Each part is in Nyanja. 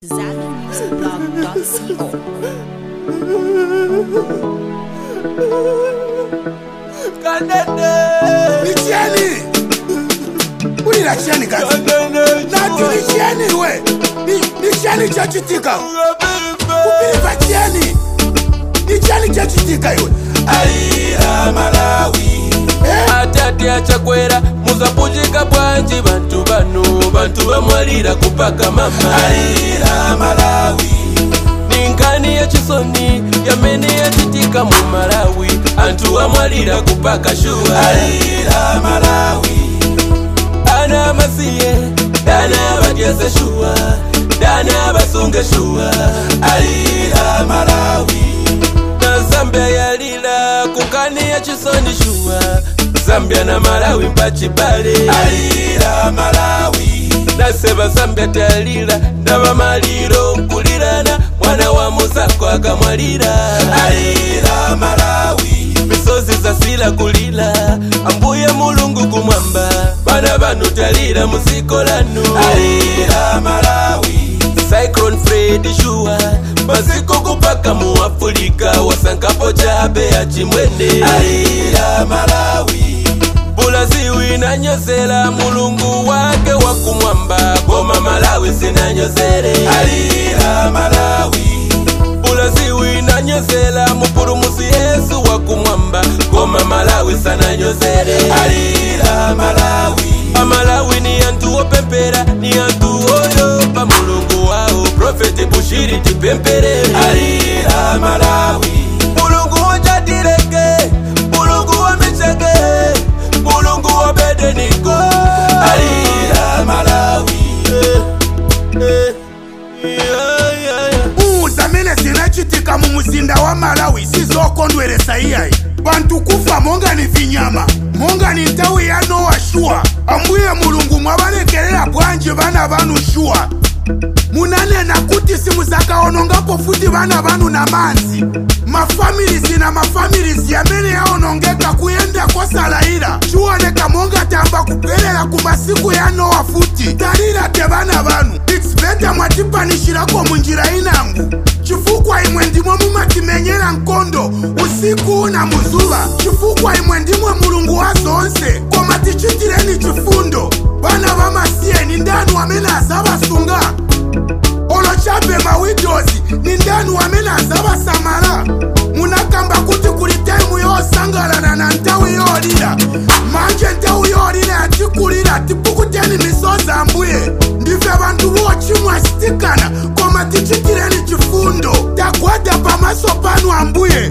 ZaluMusicBlog.co. nichieni ulira chieni kazi nati nichieni we Ni- nichieni chachitika kupilipa chieni nichieni chachitika iwe alira malawi Eh? atati achakwera muzapujika bwanji bantu bano bantu bamwalira kupaka mama alira malawi ninkani yachisoni yamene yachitika mu malawi anthu amwalira kupaka shuwa alira malawi ana amasiye dana abadyeze shuwa dana abasunge shuwa alira malawi na zambia yalila kukani ya chisoni shuwa zambia na malawi mpachibale alira malawi naseba zambia talila ndaba maliro nkulirana mwana wa musako akamwalira alira malawi misozi zasila kulila ambuye mulungu kumwamba bana banu talira musiko lanu alira malawi cyclone fred shuwa maziko kupaka mu afulika wasankapo chabe ya chimwene alira malawi bulaziwi nanyozela mulungu wake wakumwamba goma malawi sinanyozele alira malawi bulaziwi nanyozela mupulumusi yesu wakumwamba goma malawi sananyozele alira malawi amalawi ni antu opempera ni antu oyopa mulungu wao profeti bushiri tipemperere alira malawi mulungu wojadireke mulungu wamicheke mulungu wobedeniko alira malawi eh, eh, yeah, yeah, yeah. uu zamene zinachitika mu muzinda wa malawi sizokondweresa iyayi bantu kufa monga ni vinyama monga ni nthawi ya nowa shuwa ambuye mulungu mwabalekerera bwanji bana banu shuwa munanena kuti simuzakaonongapo futi bana banu na manzi mafamilizi na mafamilizi amene yaonongeka kuyenda kosalayira chiwoneka monga tamba kupelera ku masiku ya nowa futi talira te bana banu its beta mwatipanishirako munjira inangu chifukwa imwe ndimwe mumatimenyera nkondo usiku na muzuva chifukwa imwe ndimwe mulungu wa zonse koma tichitireni chifundo bana bamasiyeni ndanu amene azabasunga olochabe mawidozi ni ndanu amene azabasamala munakamba kuti kuli taimu yosangalana na nthawi yolira manje nthawi yolira yatikulira tipukuteni misozi ambuye ndife bantu bochimwa sitikana koma tichitireni chifundo tagwada pamaso panu ambuye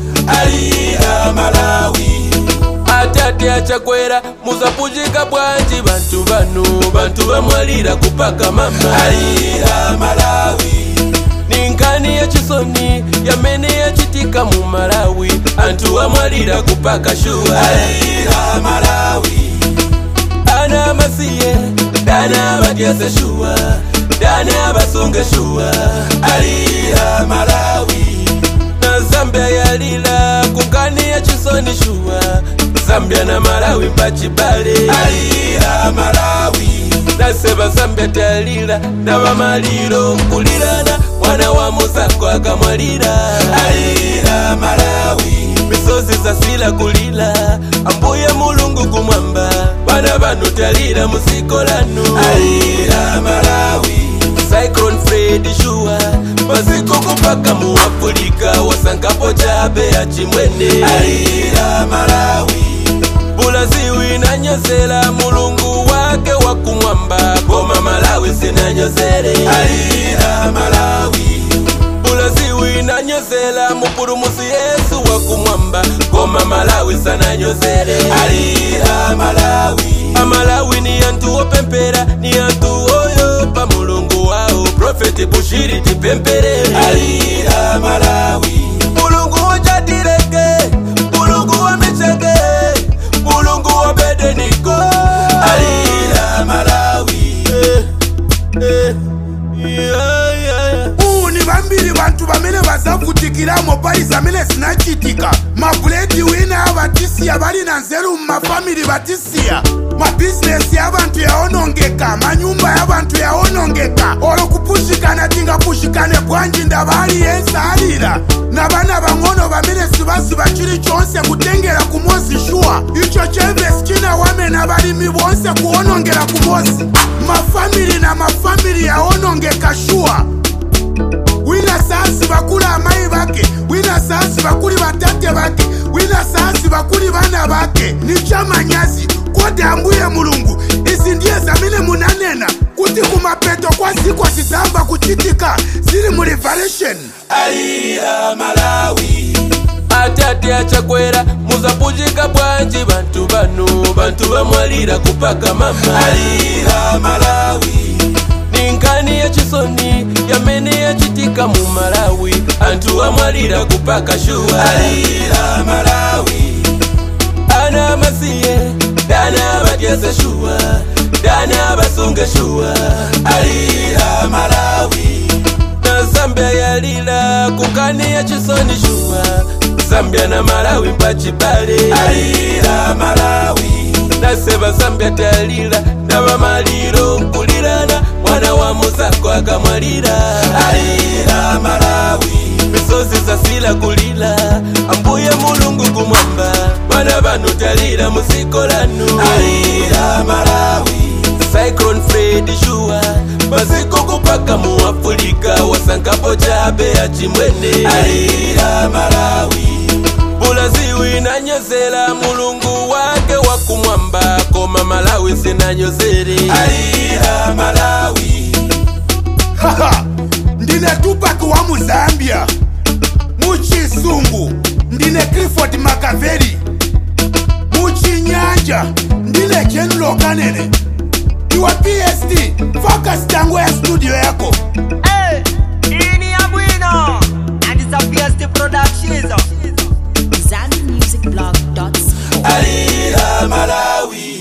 alira malawi atati achakwera muzapujika bwanji bantu bano bantu bamwalira kupaka mama alira malawi ninkani yachisoni yamene yachitika mu malawi anthu amwalira kupaka shuwa alira malawi ana amasiye dana abadyeze shuwa dana abasunge shuwa alira malawi na zambia yalila kukani ya chisoni shuwa zambia na malawi mpachibale alira malawi naseba zambia talila ndaba maliro nkulirana mwana wa musako akamwalira alira malawi misozi zasila kulila ambuye mulungu kumwamba bana banu talira musiko lanu alira malawi cyclone fred shuwa maziko kupaka mu afulika wasankapo chabe ya chimwene alira malawi bulaziwi nanyozela mulungu wake wakumwamba goma malawi sinanyozele alira malawi bulaziwi nanyozela mupulumusi yesu wakumwamba goma malawi sananyozele alira malawi amalawi ni antu opempera ni antu oyopa mulungu wao profeti bushiri tipemperere alira malawi mulungu wojadireke mulungu wamicheke mulungu wobedeniko alira malawi eh, eh, yeah, yeah, yeah. uu ni vambiri vantu vamene vazavutikiramo pali zamene zinachitika mabuledi wina avatisiya vali na nzeru mumafamili vatisiya mabhizinesi y'abantu yaonongeka manyumba y'abantu yaonongeka olo kupushikana tinga bashikane bwanji ndabali yensalira nabana bang'ono bamene sibasiba chili chonse kutengera ku mosi shuwa icho chemvesi chinawamena balimi bonse kuwonongera ku mosi mafamili na mafamili yawonongeka shuwa wina saasi bakuli amayi bake wina saasi bakuli batate bake wina saasi bakuli bana bake nichamanyazi kodi ambuye mulungu izi ndiye zamene munanena kuti kumapeto kwa siku zizamba kuchitika zili mu revelation alira malawi atate achakwera muzapujika bwanji bantu bano bantu bamwalira kupaka mama alira malawi ninkani yachisoni yamene yachitika mu malawi anthu amwalira kupaka shuwa alira malawi ana masiye dana abatyese shuwa dana abasunge shuwa alira malawi na zambia yalila kukani ya chisoni shuwa zambia na malawi mpachibale alira malawi naseba zambia talila nabamaliro nkulirana mwana wa muzako akamwalira alira malawi misozi zasila kulila ambuye mulungu kumwamba bana banu talira musikolanu alira malawi cyclone fred shuwa maziko kupaka mu afulika wasankapo chabe achimwene alira malawi bulaziwi nanyozela mulungu wake wakumwamba koma malawi sinanyozere alira malawi haha ndine tupac wa muzambia muchisungu ndine clifford makaveri muchinyanja ndine general kanene iwe pst focus tango ya studio yako Hey, ini ya bwino and it's a PST production ZanMusicBlog.co. alira malawi